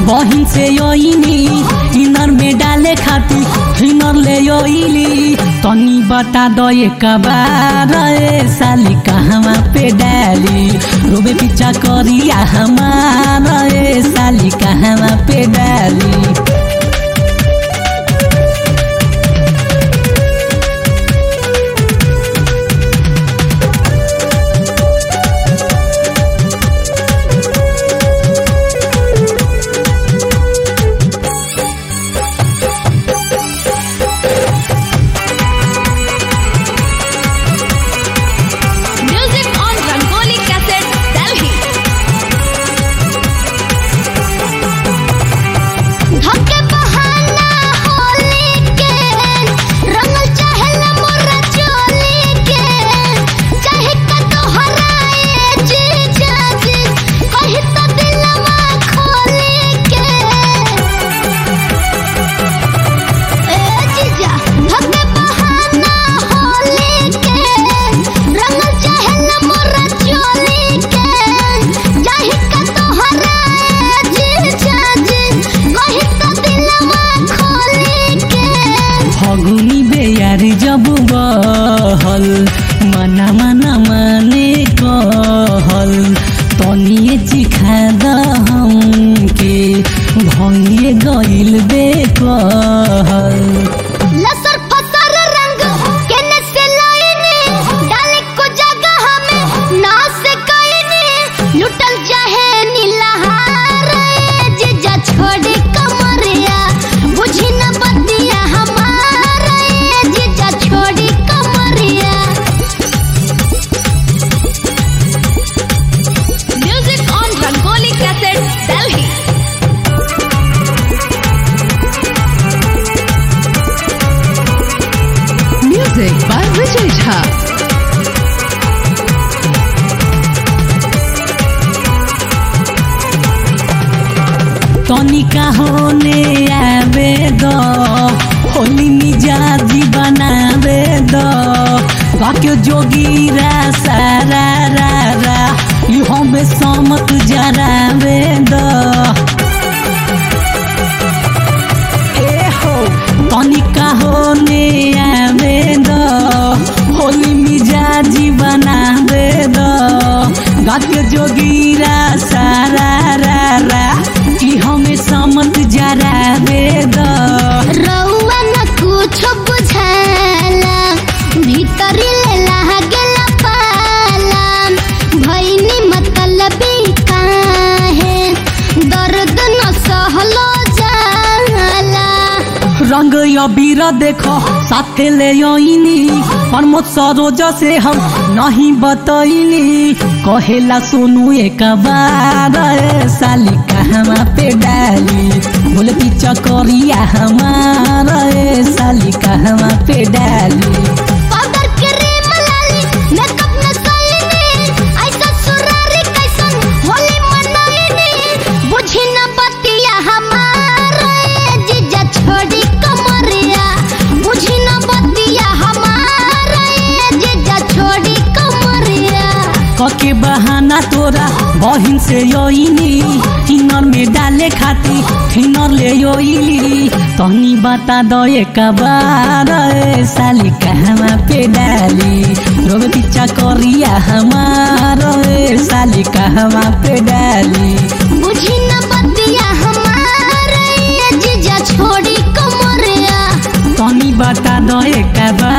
बहिन से योइनी इनर में डाले खाती हिनर ले योइली तनी बता दो एक बार ए साली कहवा पे डाली रोबे पीछा करिया हमारा ए साली कहवा पे डाली Music on Rangoli Cassette, Delhi. धक्के बहाना होली के रंग चाहला मोरा चोली के चाहे का तोहराए जी जाजी कही तो दिलवा खोली के ए जीजा धक्के बहाना होली के रंग चाहला मोरा चोली के चाहे का तोहराए जी जाजी कही तो दिलवा खोली के फगुनी बेयारी जब बहल मना मना माने कहल तनिए चिखा द हमके भंगे गइल बे कहल लसर फसर रंग केने से लाइने डाले को जगह में ना से कइने लुटल चाहे नीलहार जीजा छोड़ी कमरिया बुझी न बतिया हमार जीजा छोड़ी कमरिया music on Rangoli cassette Delhi Music by Vijay Jha. तनिका होने आवे दो होली मिजाजी बनावे दो गाके जोगीरा सारा रा रा यू हमें समत जरावे दो ए हो तनिका होने आवे दो होली मिजाजी बनावे दो गाके जोगीरा सारा रा रा कि हमें समत जरावे दो रउआ न कुछ बुझाला भीतरी ले लागेला पाला भइनी मतलबी काहे दर्द न सहलो जाला रंग अबीर देखो साथे ले आईनी प्रमोद सरोज से हम नहीं बतैनी कहेला सोनू एक बार ए साली कहवा पे डाली बोले पीछा करिया हमारा ए साली कहवा पे डाली पाउडर क्रीम लाली मेकअप न सईनी ऐसा सुरारी कैसन होली मनाईनी बुझी न बतिया हमार जीजा छोड़ी कमरिया बुझी न बतिया हमार जीजा छोड़ी कमरिया कके बहाना तोरा बहिन से योइनी किनर में डाले खाती किनर ले योइली तनी बता दो एक बार ए साली कहवा पे डाली रोग पीछा करिया हमार ए साली कहवा पे डाली बुझी न बतिया हमार जीजा छोड़ी कमरिया तनी बता दो एक बार